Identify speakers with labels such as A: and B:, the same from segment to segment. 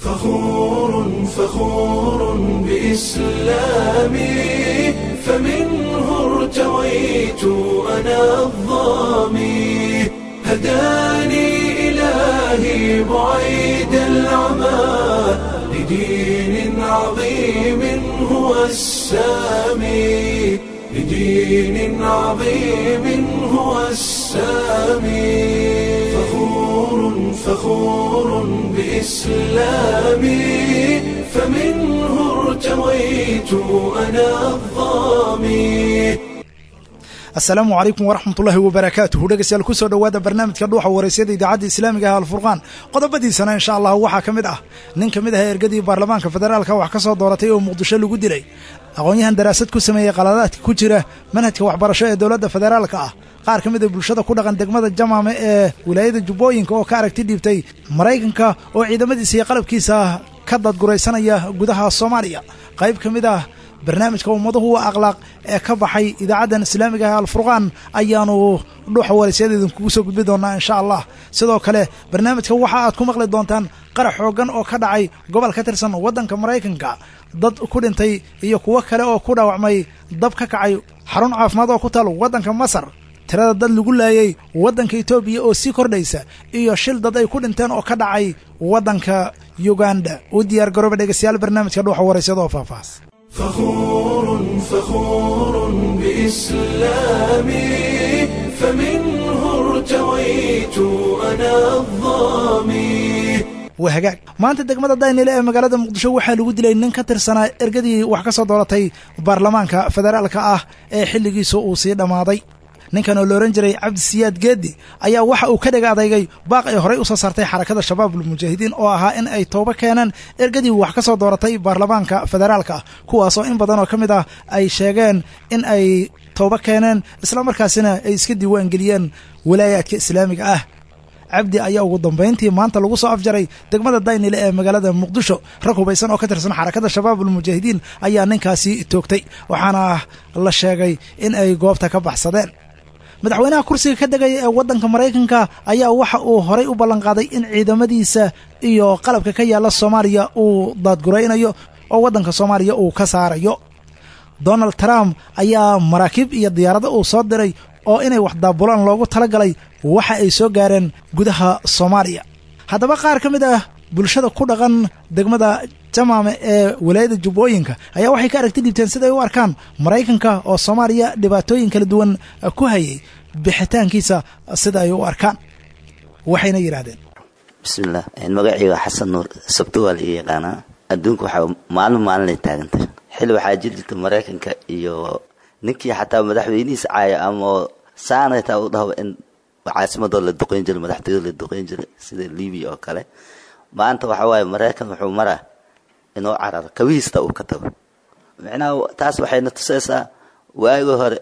A: فخور فخور بإسلامي فمنه ارتويت أنا الظامي هداني إلهي بعيد العمى لدين عظيم هو السامي لدين عظيم هو السامي فخور فخور بإسلامي فمنه ارتويت أنا الظامي
B: asalaamu calaykum waraxmatullaahi wabarakaatuhu dhegeystayaal kusoo dhowaada barnaamijka dhuuxa waraysyada idaacadda islaamiga ah alfurqaan qodobadiisana insha allah waxaa ka mid ah nin ka mid ah ergadii baarlamaanka federaalka wax ka soo dooratay oo muqdisho lagu dilay aqoon-yahan daraasad ku sameeyey qaladaadka ku jira manhajka waxbarasho ee dowladda federaalka ah qaar ka mid a bulshada ku dhaqan degmada jamaame ee wilaayada jubbooyinka oo ka aragti dhiibtay maraykanka oo ciidamadiisa iyo qalabkiisa ka dadguraysanaya gudaha soomaaliya qayb ka mid ah barnaamijka ummaduhu waa akhlaaq ee ka baxay idaacaddan islaamiga ah alfurqaan ayaanu dhuuxa waraysyada idinkugu soo gudbi doonaa insha allah sidoo kale barnaamijka waxa aad ku maqli doontaan qarax xooggan oo ka dhacay gobol ka tirsan waddanka maraykanka dad ku dhintay iyo kuwo kale oo ku dhaawacmay dab ka kacay xarun caafimaad oo ku taal waddanka masar tirada dad lagu laayay waddanka etoobiya oo sii kordhaysa iyo shil dad ay ku dhinteen oo ka dhacay waddanka yuganda u diyaar garooba dhegeystayaal barnaamijka dhuuxa waraysada oo faahfaahs
A: فخور فخور بإسلامي فمنه ارتويت أنا الظامي
B: waa hagaag maanta degmada daynile ee magaalada muqdisho waxaa lagu dilay nin ka tirsanaa ergadii wax ka soo dooratay baarlamaanka federaalka ah ee xilligiisa uu sii dhammaaday ninkan oo la ohan jiray cabdisiyaad geedi ayaa waxa uu ka dhega adeygay baaq ay horey usoo saartay xarakada shabaabul mujaahidiin oo ahaa in ay toobo keeneen ergadii wax ka soo dooratay baarlamaanka federaalka ah kuwaasoo in badan oo ka mid ah ay sheegeen in ay toobo keeneen islamarkaasina ay iska diiwaangeliyeen walaayaadka islaamiga ah cabdi ayaa ugu dambayntii maanta lagu soo afjaray degmada daynile ee magaalada muqdisho rag hubaysan oo ka tirsan xarakada shabaabul mujaahidiin ayaa ninkaasi toogtay waxaana la sheegay in ay goobta ka baxsadeen madaxweynaha kursiga ka degaya ee waddanka maraykanka ayaa waxa uu horay u ballanqaaday in ciidamadiisa iyo qalabka ka yaalla soomaaliya uu daadguraynayo oo waddanka soomaaliya uu ka saarayo donald trump ayaa maraakiib iyo diyaarado uu soo diray oo inay wax daabulaan loogu talagalay waxa ay soo gaareen gudaha soomaaliya haddaba qaar ka mid ah bulshada ku dhaqan degmada jamaame ee walaayada jubbooyinka ayaa waxay ka aragti dhiibteen siday u arkaan maraykanka oo soomaaliya dhibaatooyin kala duwan ku hayay bixitaankiisa sida ay u arkaan waxayna yidhaahdeen
C: bismillaah magacayga xasan nuur sabto waa la ii yaqaanaa adduunka waxaa maalin maalinay taagantay xilli waxaa jiri jirta maraykanka iyo ninkii xataa madaxweynihiisa caaya ama saanay taa u dhahba in caasimadoo la duqeyn jiray madaxtooyada la duqeyn jiray sida libiya oo kale maanta waxa waaye maraykan wuxuu maraa inuu cararo kabihiista uu ka tago micnaha taas waxayna tusaysaa waagii hore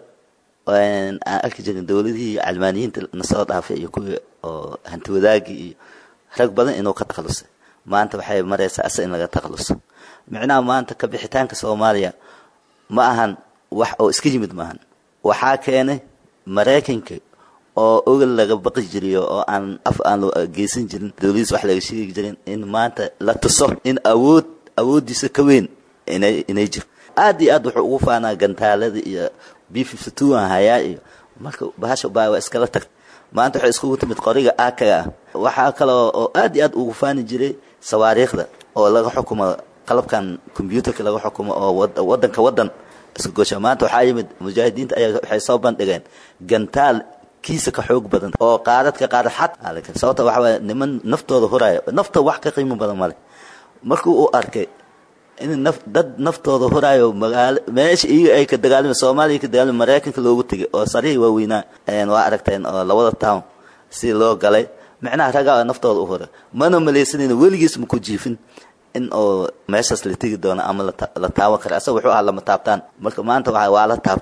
C: aan arki jirin dowladihii calmaaniyiinta nasoo dhaafay iyo kuwii oo hanti wadaagii iyo rag badan inuu ka takhalusay maanta waxay maraysaa asa in laga takhaluso micnaha maanta ka bixitaanka soomaaliya ma ahan wax oo iska yimid maahan waxaa keenay maraykanka oo ogal laga baqi jiriyo oo aan af aan loo geysan jirin dowladiis wax laga sheegi jirin in maanta la tuso in awood awooddiisa ka weyn inay inay jiro aad iyo aad wuxuu ugu faanaa gantaalada iyo b fifty two aan hayaa iyo marka bahasha baa waa iskala tagtay maanta waxay iskugu timid qoriga aakaga ah waxaa kaloo oo aad iyo aad ugu faani jiray sawaariikhda oo laga xukumo qalabkan combyuutarka laga xukumo oo waddanka waddan iska gosha maanta waxaa yimid mujaahidiinta ayaa waxay soo bandhigeen gantaal kiisa ka xoog badan oo qaadadka qaadad xad sababta waxa waye niman naftooda huraayo nafta wax ka qiimo badan male markuu uu arkay in naf dad naftooda huraayo magaalo meesha iyaga ay ka dagaalama soomaaliya ka dagaalama maraykanka loogu tegay oo sarihii waaweynaa waa aragteen oo labada town si loo galay micnaha ragaa naftooda u hura mana malaysanayno weligiis maku jiifin in oo meeshaas la tegi doono ama la taaban kara asaga wuxuu ahaa lama taabtaan marka maanta waa la taabtay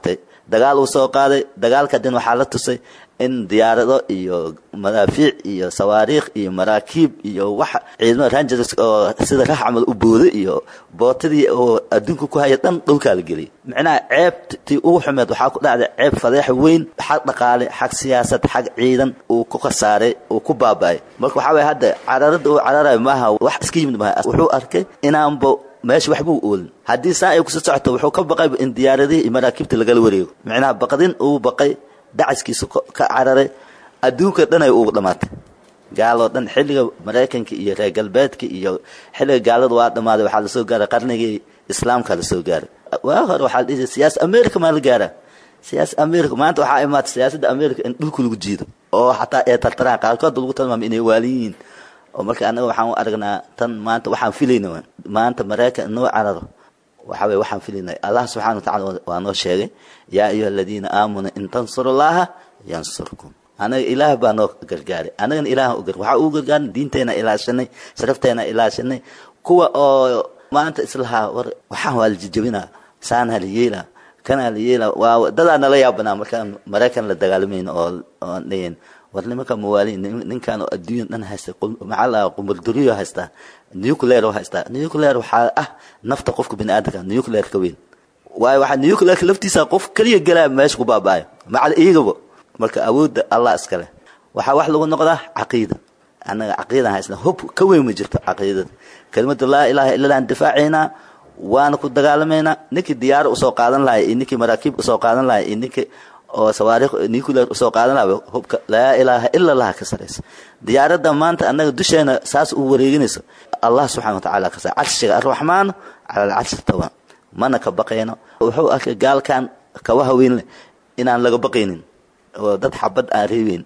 C: dagaal uu soo qaaday dagaalka din waxaa la tusay in diyaarado iyo madaafiic iyo sawaariikh iyo maraakiib iyo waxa ciidamada rangers oo sida rax camal u booday iyo bootadii oo adduunka ku haya dhan dhulkaa la geliyay micnaha ceebtii ugu xumeed waxaa ku dhacday ceeb fadeex weyn xag dhaqaale xag siyaasad xag ciidan uu ku khasaaray uu ku baaba'ay marka waxaa waye hadda cararada uu cararayo maaha wax iska yimid maaha wuxuu arkay inaanba meesha waxba u oolin haddii saa ay kusoo socoto wuxuu ka baqay in diyaaradihii iyo maraakiibta lagala wareego micnaha baqdin uu baqay dacaskiisa ka cararay adduunka dhan ay ugu dhammaatay gaaloo dhan xilliga maraykanka iyo reer galbeedka iyo xilliga gaalada waa dhammaaday waxaa lasoo gaaray qarnigii islaamka lasoo gaaray waa hore waxaa la dhihi siyaasa america maa la gaaraa siyaasa america maanta waxaa imaatay siyaasadda america in dhulka lagu jiido oo xataa ee tartaraan qaarkood lagu tilmaamay inay waaliin yihiin oo marka anaga waxaan u aragnaa tan maanta waxaan filayna maanta maraykan noo cararo waxa weye waxaan filaynay allah subxana watacala waa noo sheegay yaa ayuha aladiina aamanuu in tansuru llaha yansurkum anaga ilaah baa noo gargaaray anagana ilaah u gar waxaa ugu gargaarin diinteena ilaashanay sharafteena ilaashanay kuwa oo maanta islahaa war waxaan waa la jijabinaa saanaa la yeelaa kanaa la yeelaa waa dadaa nala yaabanaa markaan maraykan la dagaalamayno oo oo dhayan war nimanka mawaaliin ninkan oo adduunya dhan haysta maxaa la qumurduriyo haystaa nuclear oo haystaa nuclear waxaa ah nafta qofka bini aadamka nuclear ka weyn waayo waxaa nuclearka laftiisa qof kaliya galaa meesha ku baaba'ayo macal iyagaba marka awoodda allah iskale waxaa wax lagu noqdaa caqiida annaga caqiidan haysna hub ka weyn ma jirto caqiidada kelimada laa ilaaha illa aan difaacaynaa waana ku dagaalamaynaa ninkii diyaaro usoo qaadan lahay iyo ninkii maraakiib usoo qaadan lahay iyo ninkii oo sawaariikh nuclear usoo qaadan lahaa hubka laa ilaaha ila allah ka saraysa diyaaradda maanta annaga dusheena saas u wareeginayso allah subxana watacaala ka saray carshiga arraxmaan cala alcarshi tawa mana ka baqayno wuxuu arkay gaalkan kawa haweyn leh inaan laga baqaynin oo dad xabad aan reebeyn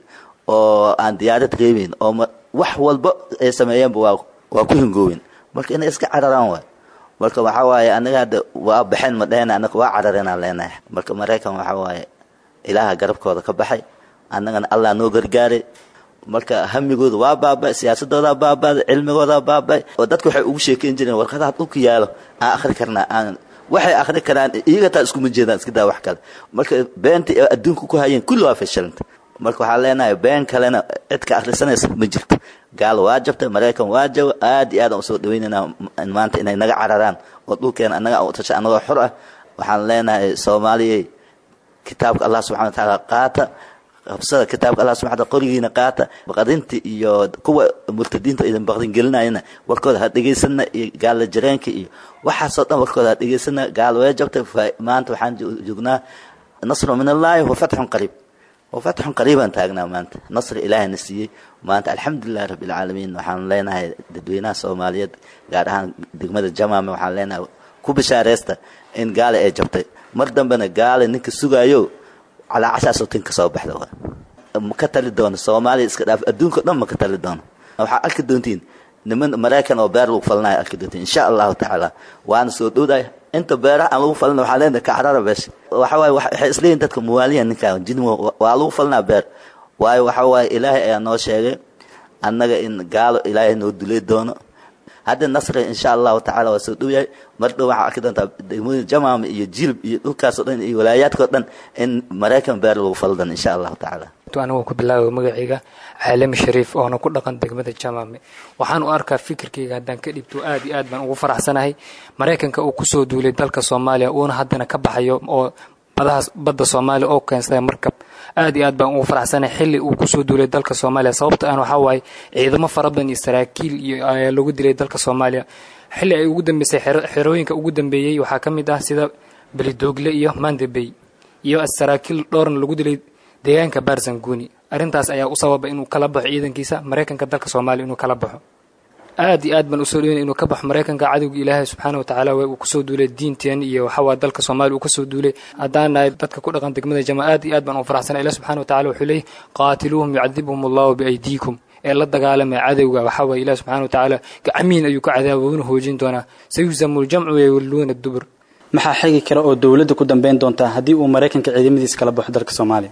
C: oo aan diyaarad reebeyn oo wax walba ay sameeyeenba waa waa ku hingoowen marka inay iska cararaan waay marka waxaa waaye anaga hadda waa baxeen ma dhehena anaga waa carareenaan leenahay marka maraykan waxaa waaye ilaaha garabkooda ka baxay annagana allah noo gargaaray marka hamigooda waa baaba'ay siyaasadoodaa baaba'day cilmigoodaa baaba'ay oo dadka waxay ugu sheekeyn jireen warqadaha dhulka yaalo aan akhri karnaa aan waxay akhri karaan iyaga taa iskuma jeedaan iska daa wax kale marka beentii ay adduunka ku hayeen kulli waa fashilanta marka waxaan leenahay been kalena cid ka akhrisanaysa ma jirto gaal waa jabtay maraykan waa jabo aad iyo aad aan usoo dhawaynaynaa maanta inay naga cararaan oo dhulkeena annaga aan u tashay annagoo xor ah waxaan leenahay soomaaliyay kitaabka allah subxana watacaala qaata qabsada kitaabka allah subxana wataala qorigiina qaata baqdinta iyo kuwa murtadiinta idin baqdin gelinayana warkooda ha dhegaysana iyo gaalla jareenka iyo waxaasoo dhan warkooda ha dhegaysana gaal way jabtay maanta waxaan joognaa nasru min allahi wa fatxun qariib wa fatxun qariibaan taagnaa maanta nasri ilaahina siiyey maanta alxamdulilahi rabbi alcaalamiin waxaan leenahay dadweynaha soomaaliyeed gaar ahaan degmada jamaame waxaan leenahay ku bishaareysta in gaale ay jabtay mar dambena gaale ninka sugaayo calaa cashaasoo tin ka soo baxda ma ka tali doono soomaaliya iska dhaaf adduunka dhan ma ka tali doono waxaa arki doontiin niman maraykan oo beer lagu falanayo arki doontiin insha allahu tacaala waana soo dhowdahay inta beeraha aan lagu falina waxaa leenahay kacarara beesha waxa waaye waxay isleeyihin dadka muwaaliya ninkaan jin waa lagu falinaa beer waayo waxa waaye ilaahay ayaa noo sheegay annaga in gaalo ilaahay noo dulay doono hadda nasri insha allahu tacala waa soo dhow yahay mar dhow waxaa arki doontaa degmooyin jamaama iyo jilib iyo dhulkaasoo dhan iyo walaayaadkao dhan in maraykan beer lagu faldan insha allahu tacaala
D: anigu ku bilaabay magacayga caalami shariif oona ku dhaqan degmada jamaame waxaan u arkaa fikirkayga haddaan ka dhibto aad iyo aad baan ugu faraxsanahay maraykanka uu kusoo duulay dalka soomaaliya uuna haddana ka baxayo oo badahaas badda soomaaliya oo keensaday markab aad iyo aad baan ugu faraxsanahay xilli uu kusoo duulay dalka soomaaliya sababta aan waxaa waaye ciidamo fara badan iyo saraakiil iyo ayaa lagu dilay dalka soomaaliya xilli ay ugu dambeysay xerooyinka ugu dambeeyey waxaa ka mid ah sida belidoogle iyo mandabey iyo saraakiil dhowrna lagu dilay deegaanka barzanguni arrintaas ayaa u sababa inuu kala baxo ciidankiisa maraykanka dalka soomaaliya inuu kala baxo aad iyo aad baan usoo dhaweyna inuu ka baxo maraykanka cadowga ilaahay subxaana watacaala waa uu kusoo duulay diinteen iyo waxawaa dalka soomaaliya uu kasoo duulay haddaan nahay dadka ku dhaqan degmada jama aad iyo aad baan u faraxsanay ilah subxana watacala wuxuu leeyahy qaatiluuhum yucadibhum allahu biaydiikum ee la dagaalamaya cadowga waxaa waye ilaah subxana watacaala gacmiin ayuu ka cadaaba wuuna hoojin doonaa sayuhzamu ljamcu wayawalluuna dubur
E: maxaa xigi kara oo dowladda ku dambeyn doontaa haddii uu maraykanka ciidamadiisa kala baxo dalka soomaaliya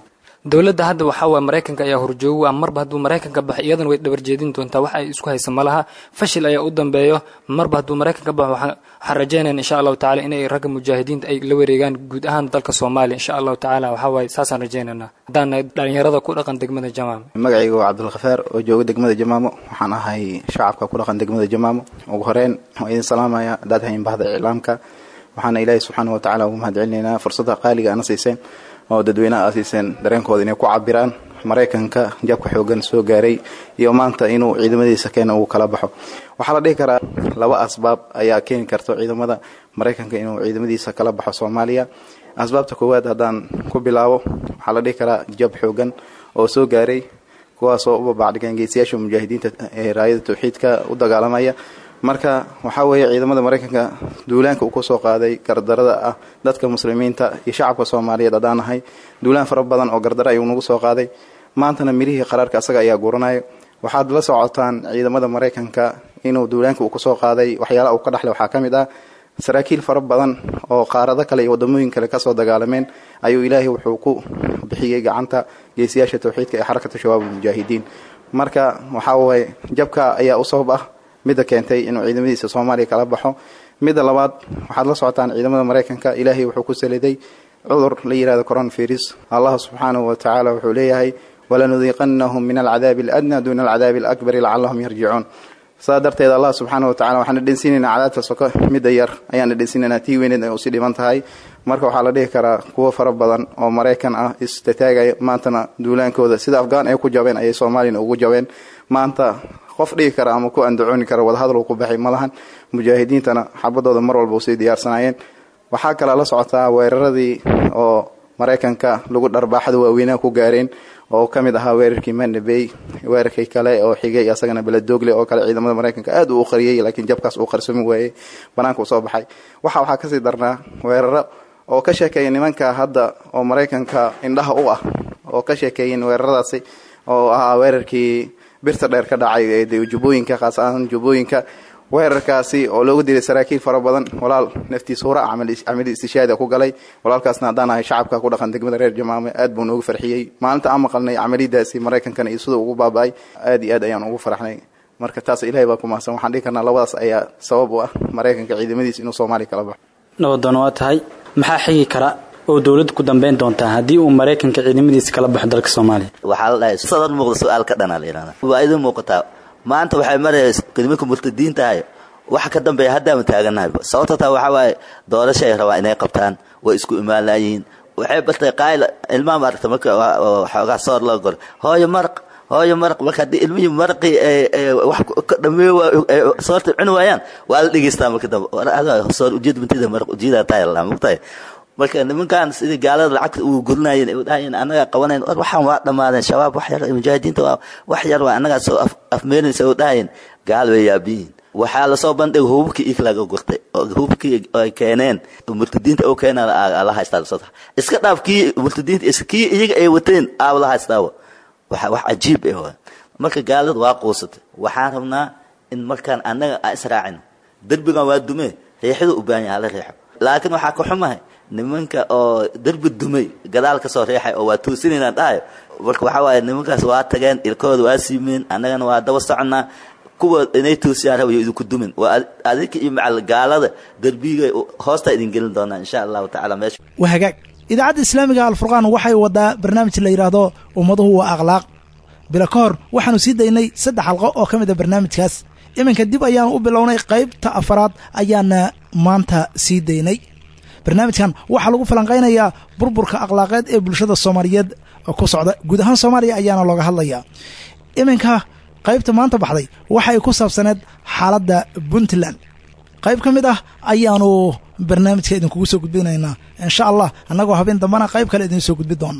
D: dowladda hadda waxaa waay maraykanka ayaa horjoogu ah marba hadduu maraykanka baxo iyadana way dhabarjeedin doontaa wax ay isku haysa ma laha fashil ayaa u dambeeyo marba hadduu maraykanka baxo waxaan rajaynayna insha allahu tacala inay ragga mujaahidiinta ay la wareegaan guud ahaan dalka soomaaliya insha allahu tacala waxaa waaye saasaan rajaynaynaa haddaan nahay dhalinyarada ku dhaqan degmada jamaama
E: magacayga waa cabdulkhafaar oo jooga degmada jamaamo waxaan ahay shacabka ku dhaqan degmada jamaamo ugu horeyn waan idin salaamaya haddaad hayn bahda iclaamka waxaana ilaahay subxaana wa tacala ugu mahad celinaynaa fursadda qaaliga ana siiseen oo dadweynaha aa siiseen dareenkooda inay ku cabiraan maraykanka jabka xoogan soo gaaray iyo maanta inuu ciidamadiisa keena uu kala baxo waxaa la dhihi karaa laba asbaab ayaa keeni karta ciidamada maraykanka inuu ciidamadiisa kala baxo soomaaliya asbaabta koowaad haddaan ku bilaabo waxaa la dhihi karaa jab xoogan oo soo gaaray kuwaasoo u babacdhigeen geesiyaasha mujaahidiinta ee raayada tawxiidka u dagaalamaya marka waxaa weeye ciidamada maraykanka duulaanka uu kusoo qaaday gardarada ah dadka muslimiinta iyo shacabka soomaaliyeed haddaan nahay duulaan fara badan oo gardara ayuu nagu soo qaaday maantana mirihii qaraarka asaga ayaa guranaya waxaad la socotaan ciidamada maraykanka inuu duulaanka uu kusoo qaaday waxyaalaha uu ka dhexlay waxaa ka mid ah saraakiil fara badan oo qaarado kale iyo wadamooyin kale kasoo dagaalameen ayuu ilaahay wuxuu ku bixiyey gacanta geesiyaasha tawxiidka ee xarakata shabaab almujaahidiin marka waxaa waye jabka ayaa u sabab ah midda keentay inuu ciidamadiisa soomaaliya kala baxo midda labaad waxaad la socotaan ciidamada maraykanka ilaahay wuxuu ku saliday cudur la yihahdo coronavirus allah subxaanahu wa tacaala wuxuu leeyahay walanudiiqanahum min alcadaabi aladna duuna alcadaabi alakbari lacalahum yarjicuun saa darteed allah subxaana wa tacala waxaan dhedhensiinaynaa cadaabta soko midda yar ayaan dhedhensiinaynaa tii weyneed ay usii dhiban tahay marka waxaa la dhihi karaa kuwo fara badan oo maraykan ah istataagaya maantana duulaankooda sida afghaan ay ku jabeen ayay soomaaliyana ugu jabeen maanta qof dhigi kara ama ku andacooni kara wadahadal uu ku baxay ma lahan mujaahidiintana xabadooda mar walba usii diyaarsanaayeen waxaa kalaa la socotaa weeraradii oo maraykanka lagu dharbaaxada waaweynaha ku gaareen oo ka mid ahaa weerarkii mandabey weerarkii kale oo xigay asagana beledoogle oo kale ciidamada maraykanka aad uu qariyey laakiin jabkaas uu qarsoomi waayey banaanka uu soo baxay waxa waxaa kasii darnaa weeraro oo ka sheekeeya nimanka hadda oo maraykanka indhaha u ah oo ka sheekeeyeen weeraradaasi oo ahaa weerarkii birta dheer ka dhacay ee jubbooyinka khaas ahaan jubbooyinka weerarkaasi oo loogu dilay saraakiil fara badan walaal naftiis hura camali istishaada ku galay walaalkaasna haddaan ahay shacabka ku dhaqan degmada reer jamaame aad buu noogu farxiyey maalinta aan maqalnay camaliyadaasi maraykankana iyo siduu ugu baaba-ay aad iyo aad ayaan ugu faraxnay marka taas ilahay baa ku mahadsan waxaan dhihi karnaa labadaas ayaa sabab u ah maraykanka ciidamadiis inuu soomaaliya kala baxo
F: nabadoon waa tahay maxaa xigi kara oo dowladda ku dambeyn doontaa haddii uu maraykanka ciidamadiisa kala baxo dalka soomaaliya
C: waxaa la dhahay sadan muuqda su-aal ka dhanaa la yidhahda waa idin muuqataa maanta waxay maraysa nimanka murtadiintahay waxa ka dambeeya haddaama taaganahay sababta taa waxaa waaye doorasha ay rabaan inay qabtaan way isku imaanlayihiin waxay bartay qaayl ilmaha maaragta marka xoogaa soor loo goro hooyo maraq hooyo maraq marka haddii ilmihii maraqii wax ka dhameeyo soorta cuni waayaan waa la dhegeystaa marka dambe soor ujeed bantida maraq ujeedaa tahay la mugtahay marka nimankan sidii gaalada lacagta uu gurinayeen ay dhahayen annagaa qabanayn war waxaan waa dhammaadeen shabaab wax yar mujaahidiinta waa wax yar waa annagaa soo afmeerinaysa oo dhahayeen gaal way yaabiyiin waxaa lasoo bandhigay hububkii ik laga gurtay hububkii ay keeneen murtadiinta oo keenaan la haystaa lasoo iska dhaaf kii murtadiinta kii iyaga ay wateen aaba la haystaawa waxa wax cajiib ah waa marka gaalada waa quusatay waxaan rabnaa in markaan annaga aan israacin derbigan waa dumee riixida u baahan yahay la riixo laakiin waxaa ka xumahay nimanka oo derbi dumay gadaal ka soo riixay oo waa toosinayna dhahayo marka waxaa waaye nimankaas waa tageen ilkooda waa siimeen annagana waa daba soconnaa kuwa inay toosiyaan rabayo idinku dumin waa adinka iyo macal gaalada derbiga hoostaa idin gelin doonaa insha allahu tacala meesha
B: waa hagaag idaacadda islaamiga alfurqaan waxay wadaa barnaamij la yidhaahdo ummaduhu waa akhlaaq bila ka hor waxaanu sii daynay saddex xalqo oo ka mid a barnaamijkaas iminka dib ayaanu u bilownay qaybta afaraad ayaana maanta sii daynay barnaamijkan waxaa lagu falanqaynayaa burburka akhlaaqeed ee bulshada soomaaliyeed ku socda guud ahaan soomaaliya ayaana looga hadlayaa iminka qaybta maanta baxday waxay ku saabsaneed xaaladda puntland qayb ka mid ah ayaanu barnaamijka idinkugu soo gudbinaynaa insha allah annagoo habeen dambana qayb kale idiin soo gudbi doona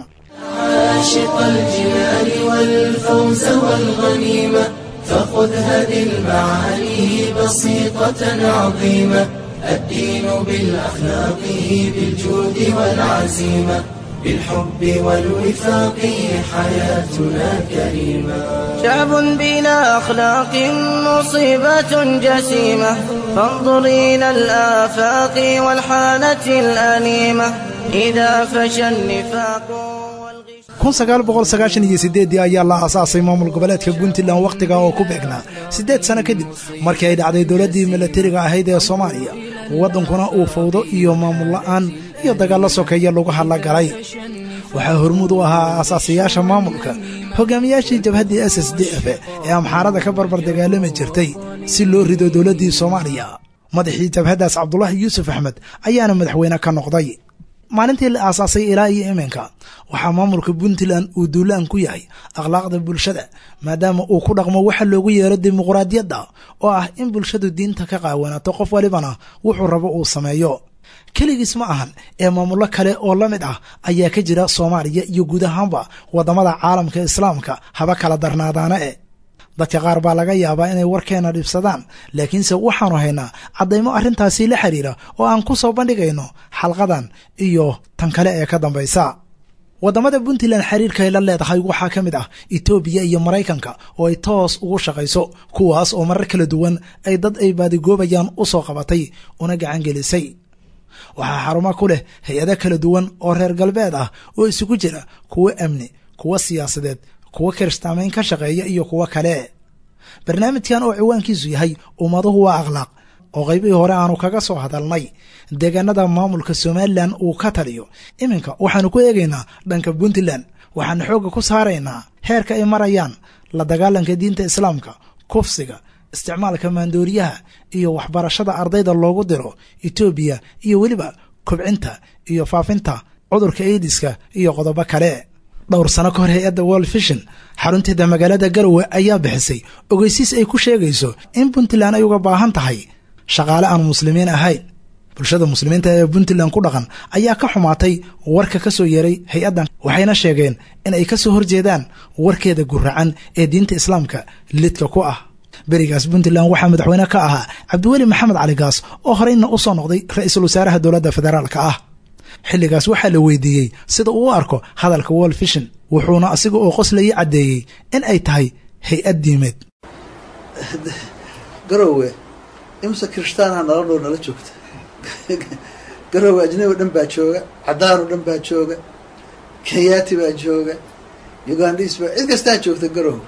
A: عاشق الجنان والفوز والغنيمة فخذ هذه المعاني بسيطة عظيمة الدين بالأخلاق بالجود والعزيمة بالحب والوفاق حياتنا كريمة
G: شعب بلا أخلاق مصيبة جسيمة فانظر إلى الآفاق والحالة الأليمة إذا فشى النفاق والغش
B: kun sagaal boqol sagaashan iyo siddeeddii ayaa la aasaasay maamul goboleedka puntland wakhtiga oo ku beegnaa siddeed sano kadib markii ay dhacday dowladdii milatariga ahayd ee soomaaliya waddankuna uu fawdo iyo maamul la'aan iyo dagaallo sokeeya lagu hadla galay waxaa hormuud u ahaa aasaasayaasha maamulka hogaamiyaashii jabhaddii s s d f ee amxaarada ka barbar dagaalami jirtay si loo rido dowladdii soomaaliya madaxii jabhaddaas cabdulaahi yuusuf axmed ayaana madaxweyne ka noqday maalintii la aasaasay ilaa iyo iminka waxaa maamulka puntland uu duulaan ku yahay akhlaaqda bulshada maadaama uu ku dhaqmo waxa loogu yeero dimuqraadiyadda oo ah in bulshadu diinta ka qaawanaato qof walibana wuxuu rabo uu sameeyo keligiis ma ahan ee maamullo kale oo la mid ah ayaa ka jira soomaaliya iyo guud ahaanba waddamada caalamka islaamka haba kala darnaadaana e dadka qaar baa laga yaabaa inay warkeena dhibsadaan laakiinse waxaanu haynaa caddaymo arrintaasi la xiriira oo aan ku soo bandhigayno xalqadan iyo tan kale ee ka dambaysa waddamada puntland xiriirkay la leedahay waxaa ka mid ah etoobiya iyo maraykanka oo ay toos ugu shaqayso kuwaas oo marar kala duwan ay dad ay baadigoobayaan u soo qabatay una gacangelisay waxaa xarumo ku leh hay-ado kala duwan oo reer galbeed ah oo isugu jira kuwo amni kuwo siyaasadeed kuwo kirishtaamayn ka shaqeeya iyo kuwo kale barnaamijkan oo ciwaankiisu yahay ummaduhu waa akhlaaq oo qaybihii hore aanu kaga soo hadalnay deegaanada maamulka somalilan uu ka taliyo iminka waxaanu ku eegaynaa dhanka puntland waxaanu xoogga ku saaraynaa heerka ay marayaan la dagaalanka diinta islaamka kufsiga isticmaalka maandooriyaha iyo waxbarashada ardayda loogu diro etoobiya iyo weliba kobcinta iyo faafinta cudurka aidiska iyo qodobo kale dhowr sano ka hor hay-adda world vision xarunteeda magaalada garowe ayaa bixisay ogeysiis ay ku sheegayso in puntland ay uga baahan tahay shaqaale aan muslimiin ahayn bulshada muslimiinta ee puntland ku dhaqan ayaa ka xumaatay warka ka soo yeeray hay-addan waxayna sheegeen in ay ka soo horjeedaan warkeeda guracan ee diinta islaamka lidka ku ah berigaas puntland waxaa madaxweyne ka ahaa cabdiweli maxamed cali gaas oo horeyna u soo noqday ra-iisul wasaaraha dowladda federaalka ah xilligaas waxaa la weydiiyey sida uu u arko hadalka world vision wuxuuna asiga oo qoslaya caddeeyey in ay tahay hay-ad diimeed
H: garowe imse kirishtaanha nala dhow nala joogta garowe ajnabi o dhan baa jooga cadaan oo dhan baa jooga kenyaati baa jooga ugandis baa cid kastaa joogta garowe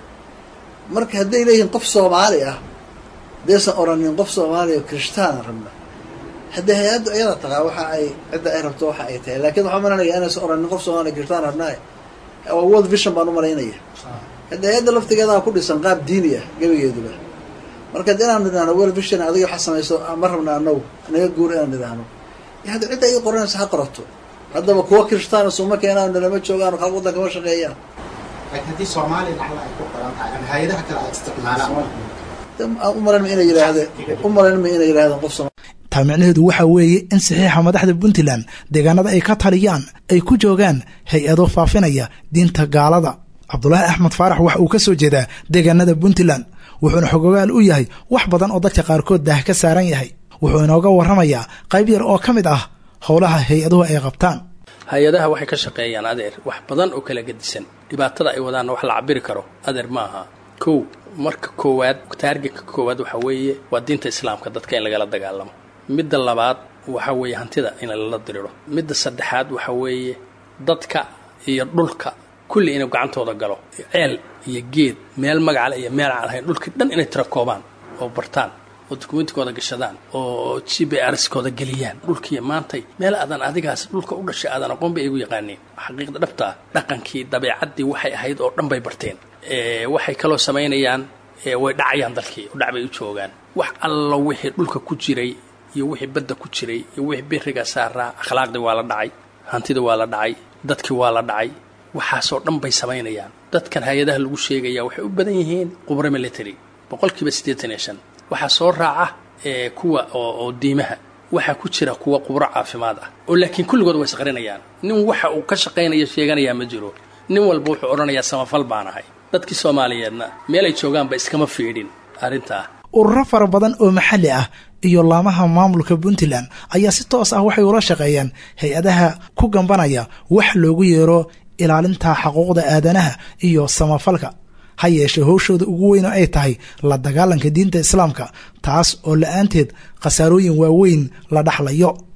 H: marka hadday leeyihiin qof soomaali ah hadaysan oranin qof soomaaliya oo kirishtaana rabna haddii hay-addu iyada taqaa waxa ay cidda ay rabto waxa ay tahay laakiin waxaa malanaya inaysan oranin qof soomaaliya kirishtaan rabnaaye waa world vision baan u malaynaya haddi hay-adda laftigeedaa ku dhisan qaab diini ah gebigeeduba marka ad inaan nidhaahno world vision adiga waxa samayso ma rabna anagu naga guur inaan nidhaahno hadda cidda ii qoranaysa ha qorato haddaba kuwa kirishtaana suma keenaan nalama joogaan hal waddan kama shaqeeyaan
I: laakiin haddii soomaaliya lacala ay ku qoran tahay ama hay-adaha kale ay isticmaalaan
H: umalanma inay yidhaahdeen umalanma inay yidhahdeen qof sooma
B: taa micnaheedu waxaa weeye in saxiixa madaxda puntland deegaanada ay ka taliyaan ay ku joogaan hay-ado faafinaya diinta gaalada cabdulaahi axmed faarax waxa uu ka soo jeedaa deegaanada puntland wuxuuna xogogaal u yahay wax badan oo dadka qaarkood daah ka saaran yahay wuxuu inooga warramayaa qayb yar oo ka mid ah howlaha hay-aduhu ay qabtaan
J: hay-adaha waxay ka shaqeeyaan adeer wax badan oo kala gedisan dhibaatada ay wadaanna wax la cabiri karo adeer ma aha kow marka koowaad taargetka koowaad waxaa weeye waa diinta islaamka dadka in lagala dagaalamo midda labaad waxaa weeye hantida in lala diriro midda saddexaad waxaa weeye dadka iyo dhulka kulli inuu gacantooda galo ceel iyo geed meel magacale iyo meel aan lahayn dhulkii dhan inay tira koobaan oo bartaan oo dukumentikooda gashadaan oo g b rskooda geliyaan dhulkii maantay meel aadan adigaas dhulka u dhashay aadan aqoon bay igu yaqaaniin xaqiiqda dhabtaa dhaqankii dabeecaddii waxay ahayd oo dhan bay barteen waxay kaloo samaynayaan way dhacayaan dalkii oo dhac bay u joogaan wax alla wixii dhulka ku jiray iyo wixii badda ku jiray iyo wixii biriga saaraa akhlaaqdii waa la dhacay hantida waa la dhacay dadkii waa la dhacay waxaasoo dhan bay samaynayaan dadkan hay-adaha lagu sheegaya waxay u badan yihiin qubro military boqolkiiba siddeetan iyo shan waxaa soo raaca kuwa oo diimaha waxaa ku jira kuwa qubro caafimaad ah oo laakiin kulligood way isqarinayaan nin waxa uu ka shaqaynaya sheeganayaa ma jiro nin walba wuxuu odhanayaa samafal baan ahay dadkii soomaaliyeedna meelay joogaanba iskama fiidhin arrintaa
B: ururo fara badan oo maxalli ah iyo laamaha maamulka puntland ayaa si toos ah waxay ula shaqeeyaan hay-adaha ku gambanaya wax loogu yeero ilaalinta xaquuqda aadanaha iyo samafalka ha yeeshee howshooda ugu weyn oo ay tahay la dagaalanka diinta islaamka taas oo la-aanteed khasaarooyin waaweyn la dhaxlayo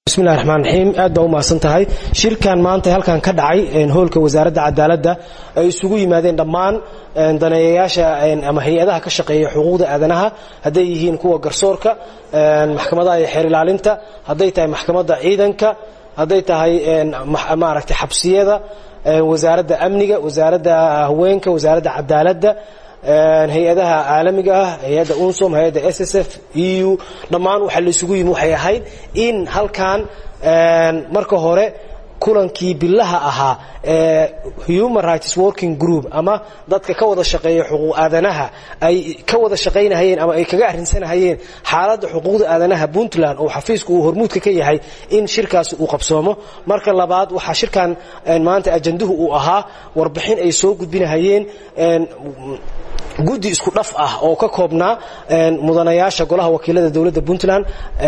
K: bismillahi raxmaan raxiim aad baa u mahadsan tahay shirkan maanta halkan ka dhacay hoolka wasaaradda cadaaladda ay isugu yimaadeen dhammaan daneeyayaasha ama hay-adaha ka shaqeeya xuquuqda aadanaha hadday yihiin kuwa garsoorka maxkamadaha iyo xeer ilaalinta hadday tahay maxkamadda ciidanka hadday tahay maaragtay xabsiyada wasaaradda amniga wasaaradda haweenka wasaaradda cadaaladda hay-adaha caalamiga ah hay-adda unsom hay-adda s s f e u dhammaan waxa la isugu yimi waxay ahayd in halkan marka hore kulankii bilaha ahaa ee human rights working group ama dadka ka wada shaqeeya xuquuq aadanaha ay ka wada shaqaynahayeen ama ay kaga arrinsanahayeen xaaladda xuquuqda aadanaha puntland oo xafiisku uu hormuudka ka yahay in shirkaasi uu qabsoomo marka labaad waxaa shirkan maanta ajanduhu uu ahaa warbixin ay soo gudbinahayeen guddi isku dhaf ah oo ka koobnaa mudanayaasha golaha wakiilada dowladda puntland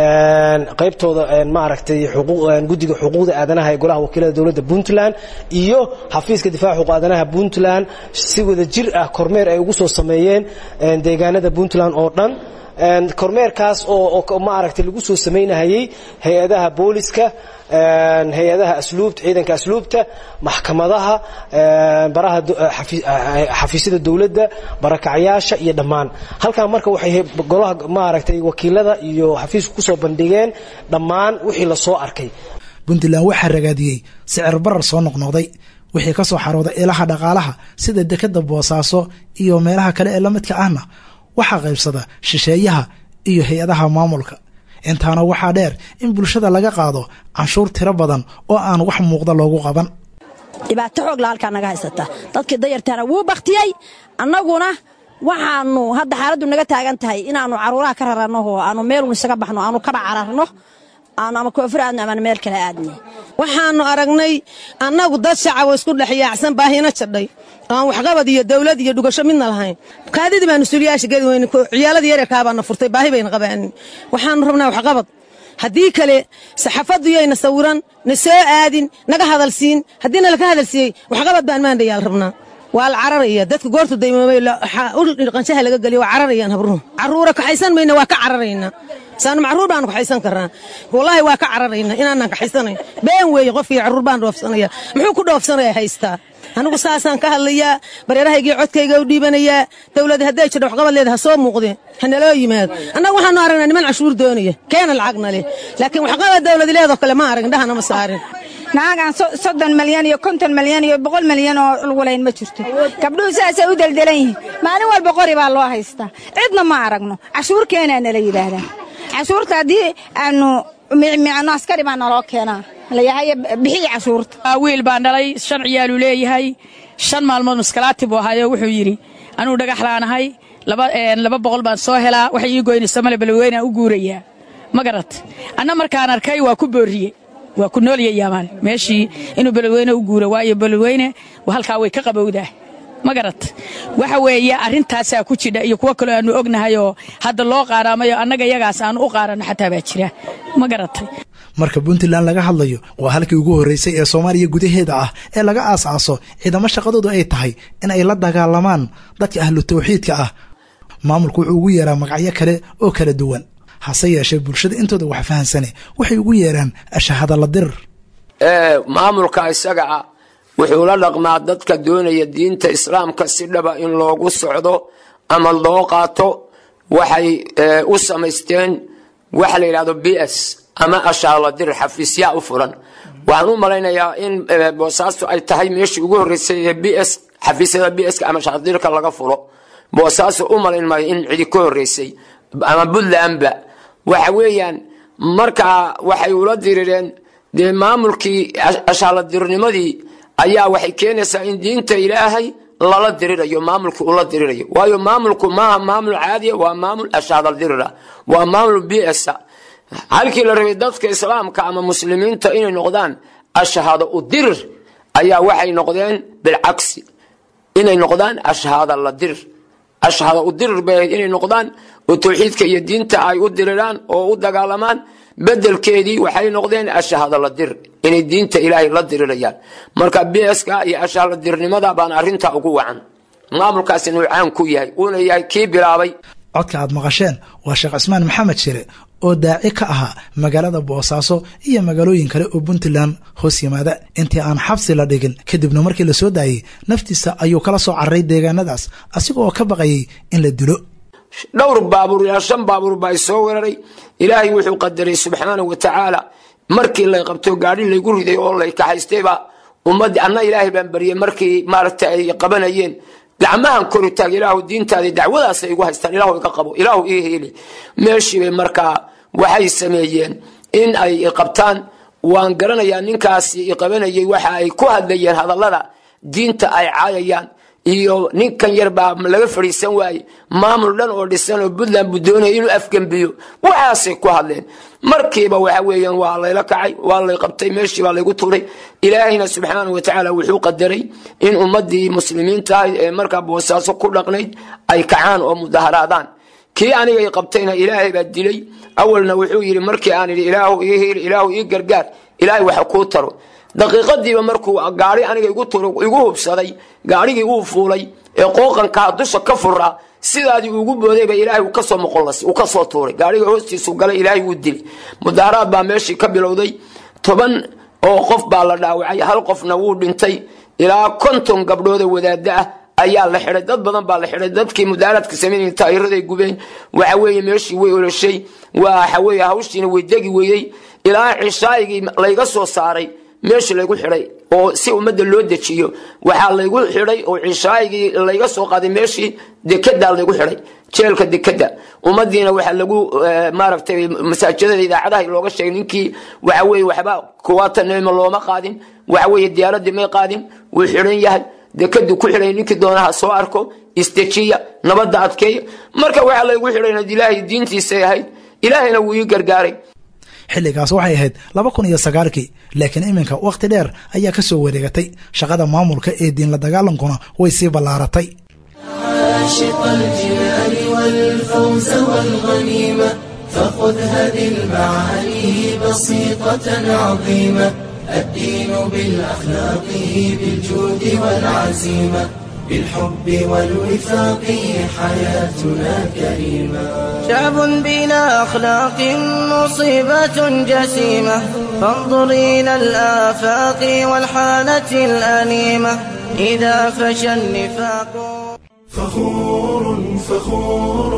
K: qaybtooda maaragtay guddiga xuquuqda aadanaha ee golaha wakiilada dowladda puntland iyo xafiiska difaaca xuquuq aadanaha puntland si wada jir ah kormeer ay ugu soo sameeyeen deegaanada puntland oo dhan kormeerkaas oo maaragtay lagu soo samaynahayey hay-adaha booliska hay-adaha asluubta ciidanka asluubta maxkamadaha baraha xafiisyada dowladda barakacyaasha iyo dhammaan halkan marka waxay golaha maaragtay wakiilada iyo xafiisku kusoo bandhigeen dhammaan wixii lasoo arkay
B: puntland waxaa ragaadiyey sicir barar soo noqnoqday wixii ka soo xarooday ilaha dhaqaalaha sida dekada boosaaso iyo meelaha kale ee la midka ahna waxaa qaybsada shisheeyaha iyo hay-adaha maamulka intaana waxaa dheer in bulshada laga qaado canshuur tiro badan oo aan wax muuqda loogu qaban
L: dhibaato xoogla halkaa naga haysata dadkii dayartaana wuu baktiyey annaguna waxaanu hadda xaaladdu naga taagan tahay inaannu caruuraha ka raranno oo aanu meelun isaga baxno aanu kaba cararno aanu ama koofur aadno ama meel kale aadne
M: waxaannu aragnay annagu dad shacabo isku dhex yaacsan baahina jadhay aan waxqabad iyo dawlad iyo dhugasho midna lahayn kaadidii baanu suliyaasha gedi weyne ciyaaladii yareerkaabaana furtay baahi bayna qabaanin waxaanu rabnaa waxqabad haddii kale saxafaddu yayna sawiran na soo aadin naga hadalsiin haddiina laka hadalsiiyey waxqabad baan maandhayaal rabnaa waa la cararaya dadka goortu daymoomay qanshaha laga geliyo waa cararayaan habruhu carruura kaxaysan mayna waa ka cararaynaa saanu macruur baanu kaxaysan karnaa wallaahi waa ka cararayna inaanaan kaxaysanayn been weeye qofkii carruur baan dhoofsanaya muxuu ku dhoofsanaya haystaa anigu saasaan ka hadlayaa bareerahaygii codkayga u dhiibanayaa dawladi hadday jidho waxqabad leeda ha soo muuqdeen ha naloo yimaado annagu waxaanu aragnaa niman cashuur doonaya keena lacagna leh laakiin waxqabad dawladi leedoo kale ma arag indhahana ma saarin
N: nacagaan soddon malyan iyo konton malyan iyo boqol malyan oo lugulayn ma jirto gabdhuhu saasay u deldelan yihiin maalin walba qori baa loo haystaa cidna ma aragno cashuur keenaa nala yidhaahdaa cashuurta haddii aanu micmicno askari baa naloo keenaa layahay bixiyi cashuurta
O: wiil baan dhalay shan ciyaaluu leeyahay shan maalmood maskalaati buu ahaayo wuxuu yidhi anuu dhagaxlaanahay laba boqol baan soo helaa waxay ii goynaysa male balweynaan u guurayaa ma garat anna markaan arkay waa ku boorriye waa ku noolyayaamaan meeshii inuu balweyne u guuro waayo balweyne halkaa way ka qabowdaa ma garat waxa weeye arrintaasaa ku jidha iyo kuwo kaloo aanu ognahayoo hadda loo qaaraamayo annaga yagaas aanu u qaaranno xataa baa jira ma garatay
B: marka puntland laga hadlayo waa halkii ugu horreysay ee soomaaliya gudaheeda ah ee laga aas-aaso ciidamo shaqadoodu ay tahay in ay la dagaalamaan dadka ahlu tawxiidka ah maamulku wuxuu ugu yeeraa magacyo kale oo kala duwan hase yeeshee bulshada intooda wax fahansane waxay ugu yeeraan ashahadalla dirir
P: maamulka isaga ah wuxuu la dhaqmaa dadka doonaya diinta islaamka si dhaba in loogu socdo ama loo qaato waxay u samaysteen waxa la yidhahdo b s ama ashaaladir xafiisyaa u furan waxaan u malaynayaa in boosaastu ay tahay meeshii ugu horreysay ee b s xafiisyada b ska ama shaaladirka laga fulo boosaasu u malayn maayo in cidi ka horreysay ama puntlandba waxa weeyaan markaa waxay ula dirireen dee maamulkii ashaaladirnimadii ayaa waxay keenaysaa in diinta ilaahay lala dirirayo maamulkii ula dirirayo waayo maamulku maaha maamul caadiya waa maamul ashaaladirira waa maamul b s halkii la rabay dadka islaamka ama muslimiinta inay noqdaan ashhaado u dirir ayaa waxay noqdeen bilcagsi inay noqdaan ashhaada la dirir ashhaada u dirir bay ahayd inay noqdaan oo tawxiidka iyo diinta ay u diriraan oo u dagaalamaan bedelkeedii waxay noqdeen ashhaada la dir inay diinta ilaahay la dirirayaan marka bska iyo ashhaada dirnimada baan arintaa ugu wacan maamulkaasina uu caan ku yahay uuna yahay kii bilaabay
B: codka aad maqasheen waa sheekh cismaan maxamed shire oo daaci ka ahaa magaalada boosaaso iyo magaalooyin kale oo puntland hoos yimaada intii aan xabsi la dhigin kadibna markii la soo daayey naftiisa ayuu kala soo cararay deegaanadaas asigoo ka baqayay in la dilo
P: dhowr baabuur ilaa shan baabuur baa soo weeraray ilaahay wuxuu qadaray subxaana wa tacaala markii lay qabto gaadhi laygu riday oo lay kaxaystayba ummadii anna ilaahay baan baryay markii maaragta ay qabanayeen gacmahan kori taag ilaahu diintaadii dacwadaas ay igu haystaan ilaahu iga qabo ilaahu ii heeli meeshiibay markaa waxay sameeyeen in ay qabtaan waan garanayaa ninkaasi iqabanayay waxa ay ku hadlayeen hadallada diinta ay caayayaan iyo ninkan yar baa laga fadhiisan waaye maamul dhan oo dhisan oo puntland buu doonaya inuu afgembiyo waxaasay ku hadleen markiiba waxa weeyaan waa layla kacay waa lay qabtay meeshii baa laygu tuuray ilaahayna subxaana wa tacaala wuxuu qadaray in ummadii muslimiinta ahayd ee markaa boosaaso ku dhaqnayd ay kacaan oo mudaharaadaan kii anigay qabtayna ilaahay baa dilay awalna wuxuu yidhi markii aan idhi ilaahu ii hiili ilaahu ii gargaar ilaahay waxa kuu taro daqiiqadiiba markuu gaari aniga igu igu hubsaday gaarigii uu fuulay ee qooqankaa dusha ka furaa sidaadii ugu boodayba ilaahay uu kasoo moqolas uu kasoo tuuray gaariga hoostiisu galay ilaahay wuu dilay mudaharaad baa meeshii ka bilowday toban oo qof baa la dhaawacay hal qofna wuu dhintay ilaa konton gabdhooda wadaada ah ayaa la xidhay dad badan baa la xidhay dadkii mudaaraadka samaynaya taayiraday gubeen waxa weeye meeshii way oloshay waxa weeye hawshiina way degi weeyey ilaa cishaayigii layga soo saaray meeshii laygu xidhay oo si ummadda loo dejiyo waxaa laygu xidhay oo cishaayigii layga soo qaaday meeshii dekedaa laygu xidhay jeelka dekeda ummadiina waxaa lagu maaragtay masaajidada idaacadaha looga sheegay ninkii waxa weeye waxba kuwaatanima looma qaadin waxa weeye diyaaradii may qaadin wuu xidhan yahay dekadu ku xidhay ninkii doonaha soo arko istejiya nabadda adkeeya marka waxaa laygu xidhayna ilaahay diintiisay ahayd ilaahayna wuu ii gargaaray
B: xilligaas waxay ahayd laba kun iyo sagaalkii laakiin iminka wakhti dheer ayaa ka soo wareegatay shaqada maamulka ee diinla dagaalankuna way sii ballaaratay
A: عاشق الجنان والفوز والغنيمة فخذ هذه المعاني بسيطة عظيمة الدين بالأخلاق بالجود والعزيمة بالحب والوفاق حياتنا كريمة
G: شعب بلا أخلاق مصيبة جسيمة فانظر إلى الآفاق والحالة الأليمة إذا فشى النفاق
A: فخور فخور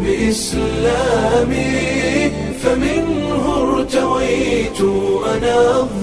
A: بإسلامي فمنه ارتويت أنا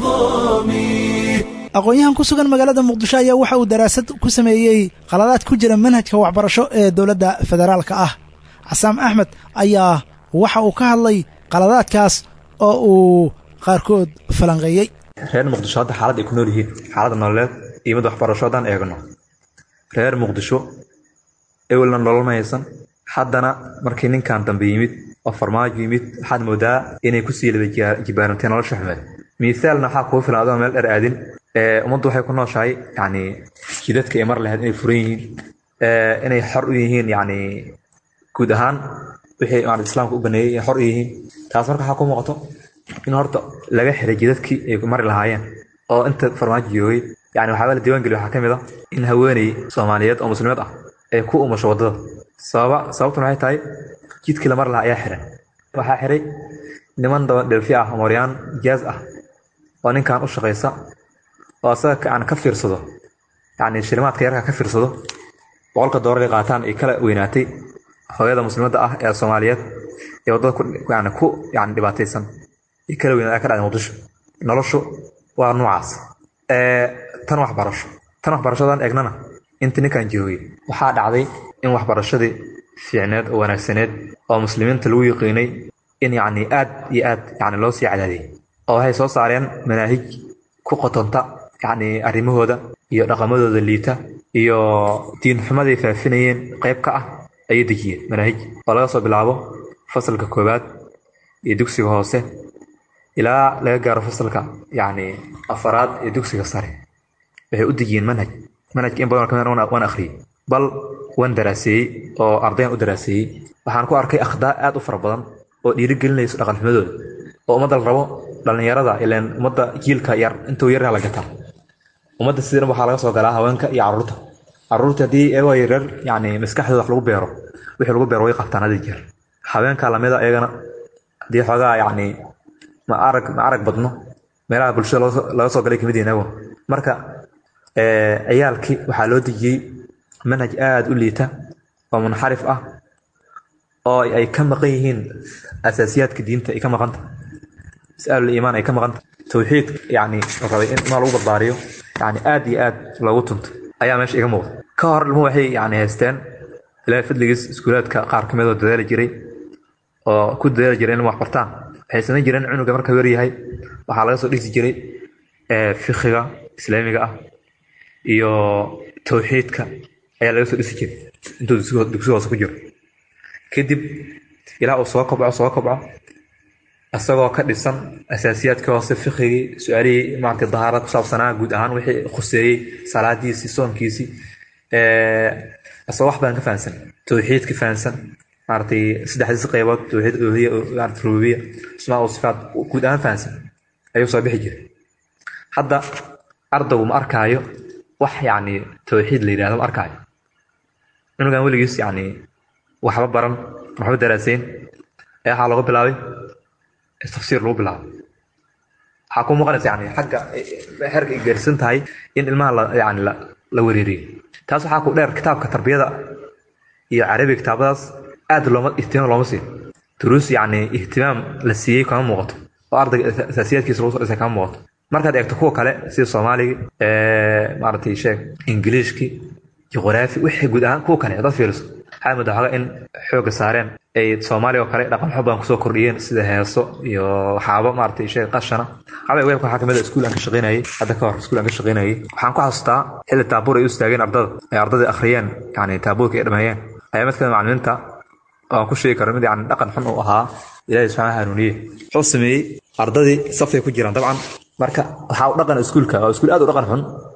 A: الظامي
B: aqoon-yahan ku sugan magaalada muqdisho ayaa waxa uu daraasad ku sameeyey qaladaad ku jira manhajka waxbarasho ee dowladda federaalka ah casaam axmed ayaa waxa uu ka hadlay qaladaadkaas oo uu qaarkood falanqeeyey
Q: reer muqdisho hadda xaalad ay ku nool yihiin xaalada nololeed iyo mid waxbarasho haddaan eegno reer muqdisho ewelna nolol ma haysan haddana markii ninkan dambe yimid oo farmaajo yimid waxaad moodaa inay kusii laba jibaarantay nolosha xumeed miisaalna waxaa kugu filan adoo meel dher aadin ummaddu waxay ku nooshahay yani jidadka ay mar lahayd inay furan yihiin inay xor u yihiin yani guud ahaan wixii maarata islaamka u baneeyey ay xor u yihiin taas marka waxaa ku muuqato in horta laga xiray jidadkii ay mari lahaayeen oo inta farmaajo joogay yani waxaaba la diiwaangeliya waxaa ka mid a in haweeney soomaaliyeed oo muslimeed ah ay ku umasho waddada sababa sababtuna waxay tahay jidkii la mari lahaa ayaa xiray waxaa xiray niman daba dhelfi ah moryaan jaaz ah oo ninkan u shaqaysa oo asaga aan ka fiirsado yani shilimaadka yarka ka fiirsado boqolka doolar ay qaataan ay kala weynaatay hooyada muslimadda ah ee soomaaliyeed ee waddada yani ku yani dhibaataysan ay kala weynaatay ka dhacday muqdisho noloshu waa noocaas tan waxbarasho tan waxbarashadan eegnana inta ninkan joogay waxaa dhacday in waxbarashadii fiicneed oo wanaagsaneed oo muslimiinta lagu yiqiinay in yani aad iyo aad yani loo sii cadaadiyay oo waxay soo saareen manaahij ku qotonta yani arrimahooda iyo dhaqamadooda liita iyo diin xumaday faafinayeen qayb ka ah ayay dejiyeen manaahij oo laga soo bilaabo fasalka koowaad iyo dugsiga hoose ilaa laga gaaro fasalka yani afaraad iyo dugsiga sare waxay u dejiyeen manhaj manhajka in badan kamid waan akhriyey bal waan daraaseeyey oo ardayan u daraaseeyey waxaan ku arkay akhdaa aad u fara badan oo dhiirigelinayso dhaqan xumadooda oo ummadda la rabo dhallinyarada ilaan ummadda jiilka yar intuu yaryaa la gataa ummadda sidan waxaa laga soo galaa haweenka iyo caruurta caruurta haddii eegoo yaryar yani maskaxdooda wax lagu beero wixii lagu beero way qabtaan hadi jeer haweenka lamida iyagana haddii xoogaa yacni ma arag ma arag badno meelaha bulshada laga soo galay kamid yihiin marka ciyaalkii waxaa loo dejiyey manhaj aada u liita oo munxarif ah oo ay ka maqan yihiin asaasiyaadka diinta ay ka maqanta mas'alul iimaan ay ka maqanta tawxiid yani rabay in ilmaha lagu barbaariyo yani aad iyo aad loogu tunto ayaa meesha iga muuqda ka hor ilmuhu waxay yani haysteen ilaahay fadligiis iskuulaadka qaar kamid oo dadaali jiray oo ku dadaali jiray in wax bartaan waxay samayn jireen cunuga marka wer yahay waxaa laga soo dhisi jiray fikiga islaamiga ah iyo tawxiidka ayaa laga soo dhisi jiray intuu dugsi hoose ku jiro kadib ilaa uu soo kobco soo kobco isagoo ka dhisan asaasiyaadkii hoose fikigii su-aalihii maarata dahaarad ku saabsanaa guud ahaan wixii khuseeyey salaadiisii soonkiisii isagoo wax badan ka fahansan tawxiid ka fahansan maaratay saddexdiisi qaybood tawxiid uluhiya maarata rububiya asmaa u sifaat guud ahaan fahansan ayuu soo bixi jiray hadda ardaygu ma arkaayo wax yacni tawxiid la yidhahdo ma arkaayo cunugan weligiis yacni waxba baran waxba daraasayn ee waxaa lagu bilaabay tafsiir lagu bilaabo waxaa ku muuqanaysa yani xagga xerka ay gaarsan tahay in ilmaha la yani la la wereeriyo taas waxaa ku dheer kitaabka tarbiyada iyo carabiga kitaabadaas aad looma ihtimaam looma siiyo duruus yani ihtimaam la siiyey kama muuqato oo ardayga asaasiyaadkiisa lagu soo dhisay kama muuqato markaad eegto kuwa kale sida soomaaligii maaragtay sheeg ingiliishkii juqraafi wixii guud ahaan kuwa kale hadaad fiiriso waxaa moodaa xoga in xooga saareen ay soomaaliya oo kale dhaqan xub badan kusoo kordhiyeen sida heeso iyo waxaaba maaragtay sheeg qashana waxaaba weelka waxaa kamid a iskuul aan ka shaqaynayay hadda ka hor iskuul aan ka shaqaynayay waxaan ku xasuustaa xilli taabuur ay u istaageen ardada ay ardadii akhriyeen yani taabuurka ay dhameeyeen ayaa mid kamid macalimiinta oo aan ku sheegi karo mid yani dhaqan xun uu ahaa ilaahay subxaana hanuuniye wuxuu sameeyey ardadii safay ku jiraan dabcan marka waxaa u dhaqan iskuulka oo iskuul aad u dhaqan xun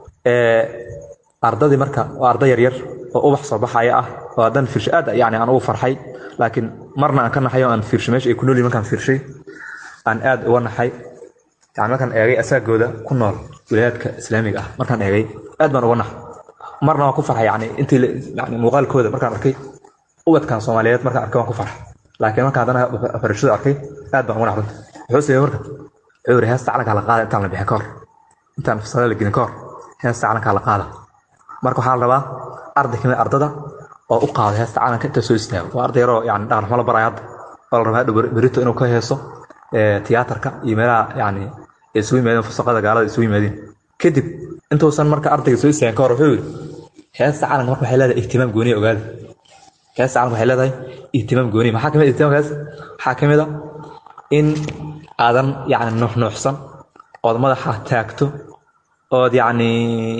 Q: ardadii marka waa arday yaryar oo ubax soo baxaya ah oo haddaan fiirsho aad yani aan ugu farxay laakiin marna aan ka naxay oo aan fiirsho meesha ay ku nool yihin markaan fiirshay aan aad uga naxay yani markaan eegay asaagooda ku nool wilayaadka islaamiga ah markaan eegay aad baan uga naxay marna waan ku farxay yani intii yani muuqaalkooda markaan arkay ubadkan soomaaliyeed markaan arkay waan ku farxay laakiin markaan haddana farashada arkay aad baan uga nax runta wuxuu sameeyey marka wuxuu yiri heesta calankaa la qaada intaan la bixin ka hor intaan fasala la gelin ka hor heesta calankaa la qaada marka waxaa la rabaa arday kamid ardada oo u qaado heesta calanka inta soo istaago waa arday yaroo yani dhaqan xumo la baraya hadda oo la rabaa hadhow berito inuu ka heeso tiyaatarka iyo meelaha yani ay isugu yimaadeen fusaqada gaalada isugu yimaadeen kadib intuusan marka ardayga soo istaagin ka hor wuxuu yiri heesta calanka marka waxay leedahay ihtimaam gooniya ogaada heesta calanka waxay leedahay ihtimaam gooniya maxaa kamid ihtimaamkaas waxaa kamid a in aadan yani nuuxnuuxsan ood madaxa taagto ood yani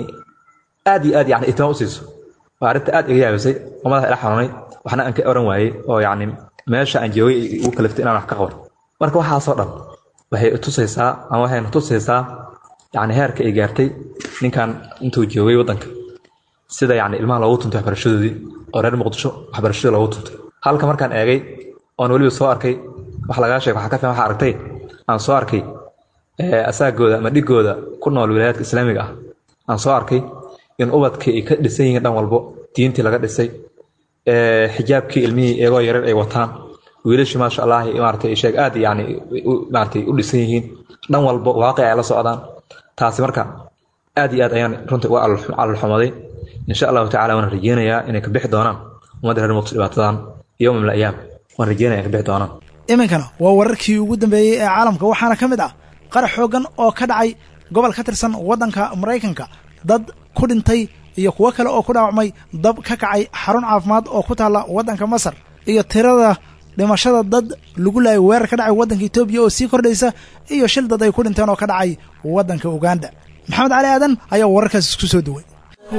Q: aad iyo aad yani ihtimaam u siiso waa arrinta aad iga yaabisay oo madaxa ila xanuunay waxna aan ka oran waayey oo yani meesha aan joogay igu kaliftay inaan wax ka qaban marka waxaasoo dhan waxay tusaysaa ama waxayna tusaysaa yani heerka ay gaartay ninkan intuu joogay waddanka sida yani ilmaha loogu tuntay waxbarashadoodii oo reer muqdisho waxbarashadii loogu tuntay halka markaan eegay oon weliba soo arkay wax lagaa sheeg waxaa ka fiican waxa aragtay aan soo arkay asaagooda ama dhigooda ku nool wilayaadka islaamiga ah aan soo arkay in ubadkii ay ka dhisan yihiin dhan walbo diintii laga dhisay xijaabkii ilmihii iyagoo yarar ay wataan wiilashii maasha allah maaragtay sheeg aad yani maaragtay u dhisan yihiin dhan walbo waaqi ay la socdaan taasi marka aad iyo aad ayaan runtii uga calolxumaday insha allahu tacala waan rajeynayaa inay ka bixi doonaan ummadda reer muqdisho dhibaatadan yowma min ayaam waan rajeynaya ka bixi doonaan
B: iminkana waa wararkii ugu dambeeyey ee caalamka waxaana ka mid ah qarax xooggan oo ka dhacay gobol ka tirsan waddanka maraykanka dad ku dhintay iyo kuwo kale oo ku dhaawacmay dab ka kacay xarun caafimaad oo ku taalla waddanka masar iyo tirada dhimashada dad lagu laayay weerar ka dhacay waddanka etoobiya oo sii kordhaysa iyo shil dad ay ku dhinteen oo ka dhacay waddanka uganda maxamed cali aadan ayaa wararkaas isku soo duway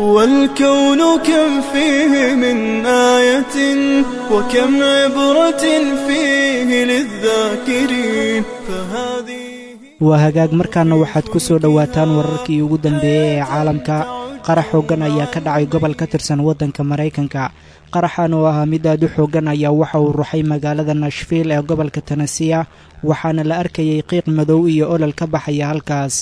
A: والكون كم فيه من آية وكم عبرة فيه للذاكرين فهذه
R: waa hagaag markaana waxaad ku soo dhowaataan wararkii ugu dambeeyey ee caalamka qarax xooggan ayaa ka dhacay gobol ka tirsan waddanka maraykanka qaraxan oo ahaa mid aad u xooggan ayaa waxa uu ruxay magaalada nashviil ee gobolka tanasiya waxaana la arkayay qiiq madow iyo olol ka baxaya halkaas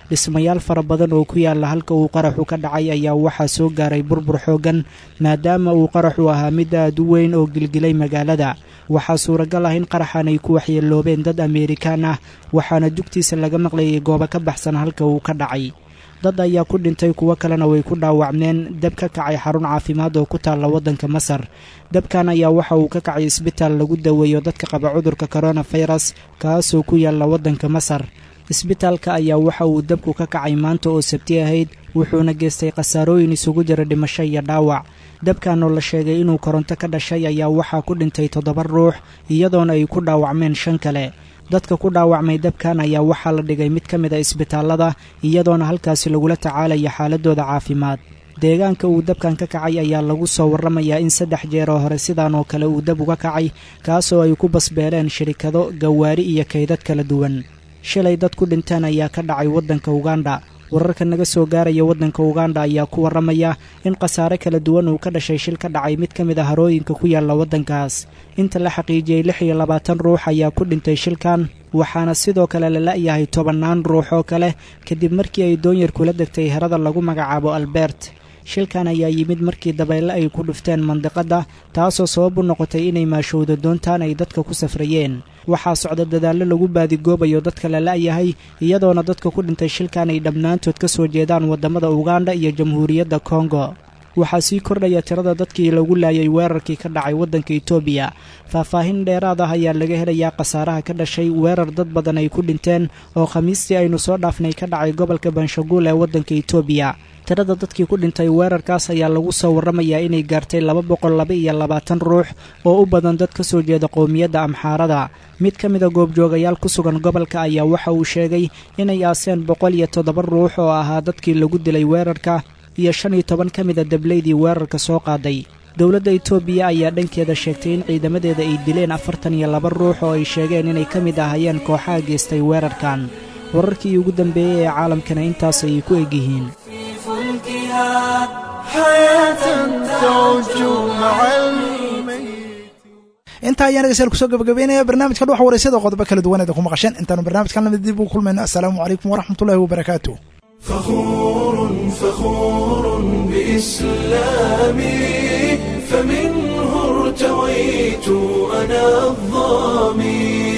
R: dhismayaal fara badan oo ku yaala halka uu qaraxu ka dhacay ayaa waxaa soo gaaray burbur xooggan maadaama uu qaraxu ahaa mid aad u weyn oo gilgilay magaalada waxaa suuragal ah in qaraxan ay ku waxyeeloobeen dad ameerikaan ah waxaana dugtiisa laga maqlayay goobo ka baxsan halka uu ka dhacay dad ayaa ku dhintay kuwo kalena way ku dhaawacmeen dab ka kacay xarun caafimaad oo ku taalla waddanka masar dabkan ayaa waxa uu ka kacay isbitaal lagu daweeyo dadka qaba cudurka koronafirus kaasoo ku yaalla waddanka masar isbitaalka ayaa waxa uu dabku ka kacay maanta oo sabti ahayd wuxuuna geystay khasaarooyin isugu jira dhimasho iyo dhaawac dabkan oo la sheegay inuu koronto ka dhashay ayaa waxaa ku dhintay toddoba ruux iyadoona ay ku dhaawacmeen shan kale dadka ku dhaawacmay dabkan ayaa waxaa la dhigay mid ka mid a isbitaallada iyadoona halkaasi lagula tacaalaya xaaladooda caafimaad deegaanka uu dabkan ka kacay ayaa lagu soo warramayaa in saddex jeer oo hore sidaan oo kale uu dab uga kacay kaasoo ay ku basbeeleen shirikado gawaari iyo kaydad kala duwan shalay dad ku dhinteen ayaa ka dhacay waddanka uganda wararka naga soo gaaraya waddanka uganda ayaa ku warramaya in khasaare kala duwan uu ka dhashay shil ka dhacay mid ka mid a harooyinka ku yaalla waddankaas inta la xaqiijiyey lix iyo labaatan ruux ayaa ku dhintay shilkan waxaana sidoo kale la la'yahay tobannaan ruux oo kale kadib markii ay doonyar kula degtay herada lagu magacaabo albert shilkan ayaa yimid markii dabeyle ay ku dhufteen mandiqadda taasoo sabab u noqotay inay maashowdo doontaan ay dadka ku safrayeen waxaa socda dadaallo lagu baadigoobayo dadka la la'yahay iyadoona dadka ku dhintay shilkan ay dhammaantood ka soo jeedaan waddamada uganda iyo jamhuuriyadda kongo waxaa sii kordhaya tirada dadkii lagu laayay weerarkii ka dhacay waddanka etoobiya faahfaahin dheeraad ah ayaa laga helayaa khasaaraha ka dhashay weerar dad badan ay ku dhinteen oo khamiistii aynu soo dhaafnay ka dhacay gobolka banshaguul ee waddanka etoobiya tirada dadkii ku dhintay weerarkaas ayaa lagu soo warramayaa inay gaartay laba boqol laba iyo labaatan ruux oo u badan dad ka soo jeeda qowmiyadda amxaarada mid ka mida goobjoogayaal ku sugan gobolka ayaa waxa uu sheegay inay aaseen boqol iyo toddoba ruux oo ahaa dadkii lagu dilay weerarka iyo shan iyo toban ka mida dablaydii weerarka soo qaaday dowladda etoobiya ayaa dhankeeda sheegtay in ciidamadeeda ay dileen afartan iyo laba ruux oo ay sheegeen inay ka mid ahayeen kooxaha geystay weerarkan wararkii ugu dambeeyey ee caalamkana intaas ayay ku egyihiin
B: intaa ayaan dhegeystayaal kusoo gabagabeynaya barnaamijka dhuxa wareysada qodobo kala duwaneeda ku maqasheen intaanu barnaamijkan lamid dib ugu kulmayno assalaamu calaykum waraxmatullahi wabarakaatu
A: فخور فخور بإسلامي فمنه ارتويت أنا الظامي